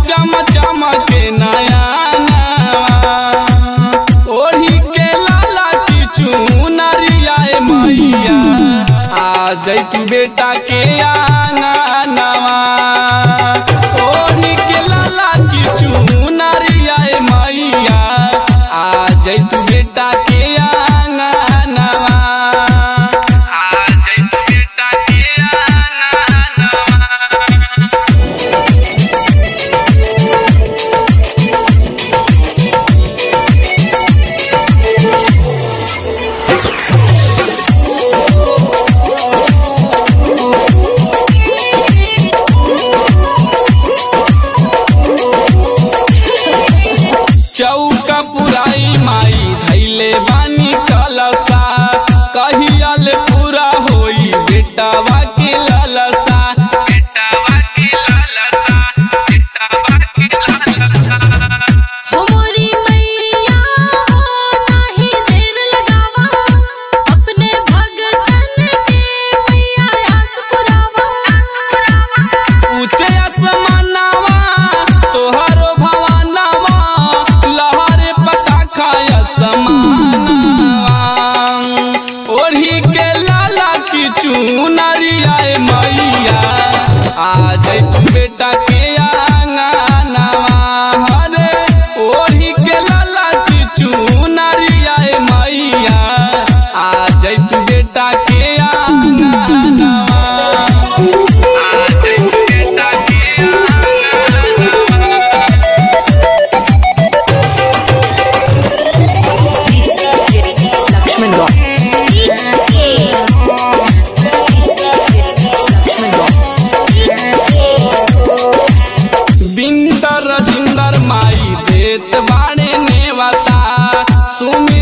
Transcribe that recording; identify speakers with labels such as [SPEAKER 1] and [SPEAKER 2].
[SPEAKER 1] चम चमके नया ओढ़ी के लाला की चुनरिया ए मैया आ जैतू बेटा के आंगनवा ओढ़ी के लाला की चुनरिया ए मैया आ जैतू बेटा के आंगनवा आ जैतू बेटा के आंगनवा चौका पुराई माई धैले बानी कलसा कहियल पूरा होई बेटावा के ललसा बेटावा के ललसा बेटावा के ललसा
[SPEAKER 2] हमरी मैया हो नाही देर लगावा अपने भगतन के मैया आस पुरावा
[SPEAKER 1] ऊंचे आसमानवा तोहरो भवनवा लहरे पताखा आसमानवा ओढ़ी के लाला की चुनरिया ए मैया आ जैतू बेटा के आंगनवा हरे ओढ़ी के लाला की चुनरिया ए मैया आ जैतू बेटा के आंगनवा
[SPEAKER 3] Lakshman Rock. Lakshman Rock.
[SPEAKER 1] Bindar जिंदर माई देत बाणे नेवता सुमि